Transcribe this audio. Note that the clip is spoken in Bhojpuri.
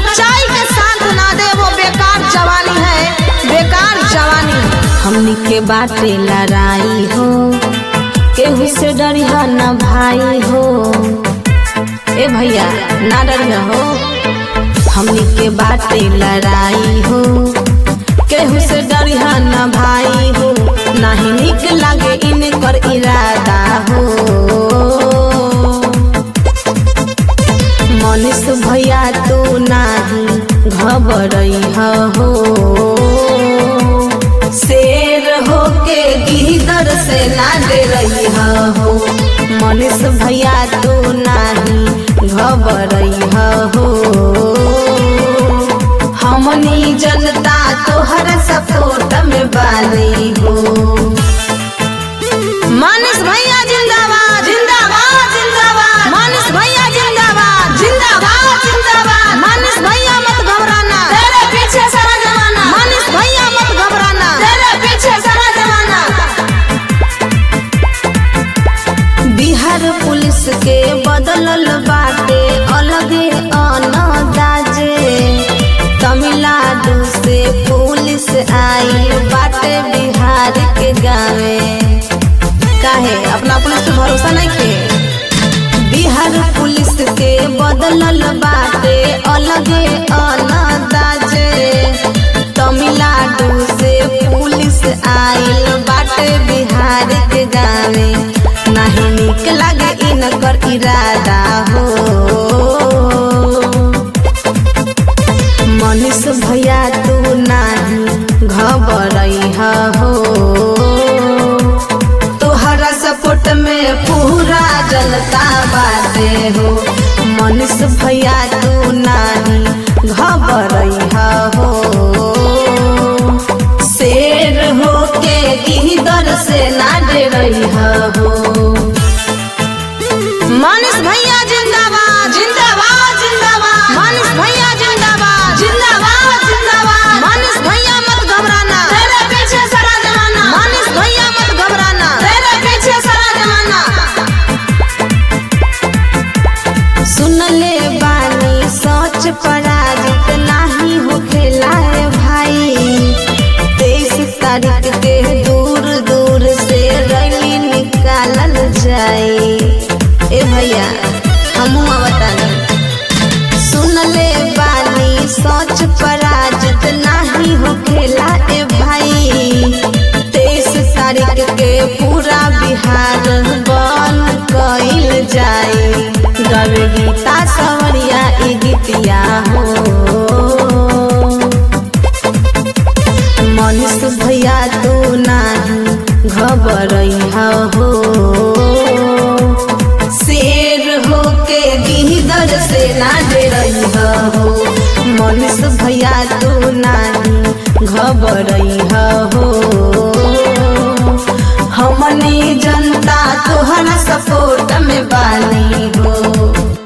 सच्चाई के साथ ना दे वो बेकार जवानी है बेकार जवानी हमनी के बाटे लड़ाई हो केहू से डरिया न भाई हो ए भैया ना डर हो हमनी के बाटे लड़ाई हो केहू से डरिया न भाई हो नाही निक लागे इनकर इरादा हो मनीष भैया तू नाही घबरई हो शेर हो के गिदर से ना डे रही हो मनीष भैया तू नाही घबरई हो हमनी जनता तोहर सपोर्ट में बानी हो मानस भैया जिंदाबाद जिंदाबाद जिंदाबाद मानस भैया जिंदाबाद जिंदाबाद जिंदाबाद मानस भैया मत घबराना तेरे पीछे सारा जमाना मानस भैया मत घबराना तेरे पीछे सारा जमाना बिहार पुलिस के बदलल बाटे अलगे अनदाजे तमिलनाडु से पुलिस आई बाटे बिहार के गावे काहे अपना पुलिस पे भरोसा नहीं के बिहार पुलिस के बदलल बाटे अलगे अनदाजे तमिलनाडु से पुलिस आइल बाटे बिहार के गावे नहीं निक लागे इनकर इरादा हो मनीष भैया तू नाही घबरई हो तोहरा सपोर्ट में पूरा जनता बाटे हो मनीष भैया तू नाही घबरई हो शेर हो के गिदर से ना डरई हो मानस भैया जिंदाबाद जिंदाबाद जिंदाबाद मानस भैया जिंदाबाद जिंदाबाद जिंदाबाद मानस भैया मत घबराना तेरे पीछे सारा जमाना मानस भैया मत घबराना तेरे पीछे सारा जमाना सुन ले बानी सोच पराजित नाही हो खेलाए भाई तेईस तारीख के दूर दूर से रैली निकालल जाए ए भैया हमू बतानी सुन ले बानी सोच पराजित नाही हो खेला ए भाई तेईस तारीख के पूरा बिहार बन कइल जाए गवे गीता सवरिया ई गीतिया हो मनीष भैया तू नाही घबरई हो शेर हो के गिदर से ना डरई हो मनीष भैया तू नाही घबरई हो हमनी जनता तोहरा सपोर्ट में बानी हो